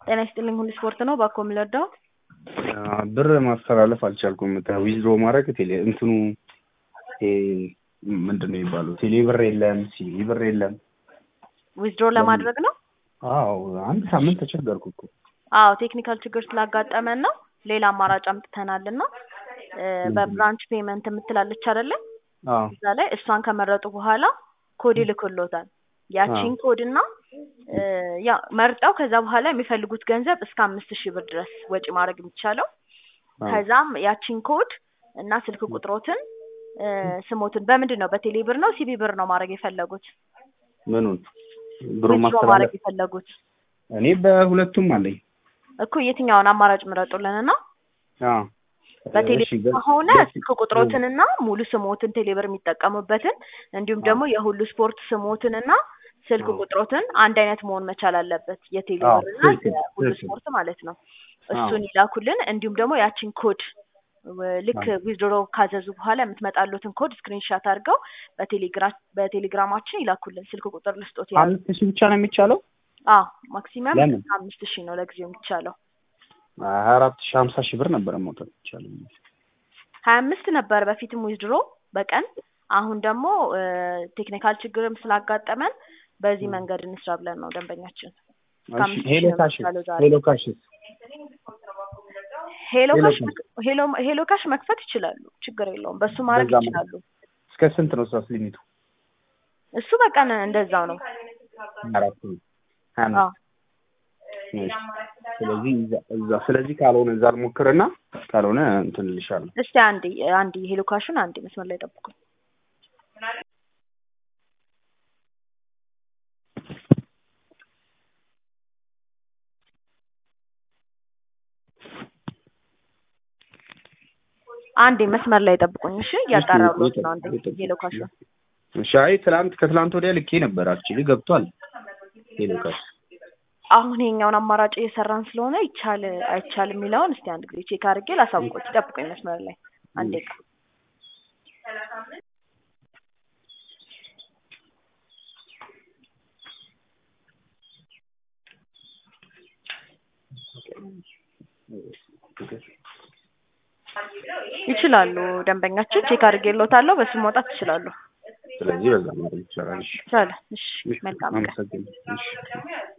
ጤና ይስጥልኝ ሁሉ ስፖርት ነው። ባኮ የምለዳው ብር ማስተላለፍ አልቻልኩም። ዊዝድሮ ማድረግ ቴሌ እንትኑ ይሄ ምንድን ነው የሚባለው? ቴሌ ብር የለም፣ ሲቪ ብር የለም። ዊዝድሮ ለማድረግ ነው። አዎ አንድ ሳምንት ተቸገርኩ እኮ። አዎ ቴክኒካል ችግር ስላጋጠመን ነው። ሌላ አማራጭ አምጥተናል እና በብራንች ፔመንት የምትላለች አይደለም አዎ እዛ ላይ እሷን ከመረጡ በኋላ ኮድ ይልክሎታል። ያቺን ኮድ እና ያ መርጠው ከዛ በኋላ የሚፈልጉት ገንዘብ እስከ አምስት ሺህ ብር ድረስ ወጪ ማድረግ የሚቻለው ከዛም ያቺን ኮድ እና ስልክ ቁጥሮትን ስሞትን በምንድን ነው በቴሌ ብር ነው ሲቢ ብር ነው ማድረግ የፈለጉት ምኑን ብሩ ዊዝድሮ ማድረግ ማስተላለፍ የፈለጉት እኔ በሁለቱም አለኝ። እኮ የትኛውን አማራጭ ምረጡልን እና አዎ በቴሌ እሺ፣ ገ- ከሆነ ገ- ስልክ ቁጥሮትንና ሙሉ ስሞትን ቴሌብር የሚጠቀሙበትን እንዲሁም ደግሞ የሁሉ ስፖርት ስሞትንና ስልክ አዎ። ቁጥሮትን አንድ አይነት መሆን መቻል አለበት። አዎ፣ የቴሌብር እና ትክክል፣ የሁሉ ትክክል። ስፖርት ማለት ነው። እሱን ይላኩልን። እንዲሁም ደግሞ ያችን ኮድ ወ- ልክ ዊዝድሮ ካዘዙ በኋላ የምትመጣሉትን ኮድ ስክሪንሻት አድርገው በቴሌግራ በቴሌግራማችን ይላኩልን። ስልክ ቁጥር ልስጦት ያ አምስት ሺህ ብቻ ነው የሚቻለው? አዎ ማክሲመም ለምን? አምስት ሺህ ነው ለጊዜው የሚቻለው። ሀያ አራት ሺህ ሀምሳ ሺህ ብር ነበረ መውጣት ይቻላል። ሀያ አምስት ነበር በፊትም ዊዝድሮ በቀን አሁን ደግሞ ቴክኒካል ችግርም ስላጋጠመን በዚህ መንገድ እንስራ ብለን ነው ደንበኛችን እስከ እሺ፣ አምስት ሺህ ሄሎ ነው ካሽ የሚቻለው ዛሬ። ሄሎ ካሽስ ሄሎ ሄሎ ካሽ ካሽ። መክ- ሄሎ ሄሎ ካሽ መክፈት ይችላሉ፣ ችግር የለውም። በሱ ማድረግ በዛ ይችላሉ። እስከ ስንት ነው እሷስ ሊሚቱ? እሱ በቀን እንደዛው ነው። አራት ነው ሀያ አምስት አዎ እሺ። ስለዚህ እዛ- እዛ ስለዚህ ካልሆነ እዛ ልሞክርና ካልሆነ እንትን እልሻለሁ። እስቲ አንዴ አንዴ ሄሎ ካሹን አንዴ መስመር ላይ ጠብቁ። አንዴ መስመር ላይ ጠብቁኝ። እሺ እያጣራሁት ነው። አንዴ ሄሎ ካሹን እሺ። አይ ትላንት ከትላንት ወዲያ ልኬ ነበር አክቹሊ ገብቷል። ሄሎ ካሽ አሁን ይሄኛውን አማራጭ እየሰራን ስለሆነ ይቻል አይቻል የሚለውን እስቲ አንድ ጊዜ ቼክ አድርጌ ላሳውቆት። ጠብቁኝ መስመር ላይ አንዴ ቃ ይችላሉ። ደንበኛችን ቼክ አድርጌልዎታለሁ። በሱ መውጣት ይችላሉ። ስለዚህ በዛ ማድረግ ይቻላል። እሺ ይቻላል። እሺ መልካም ቀን። አመሰግናለሁ። እሺ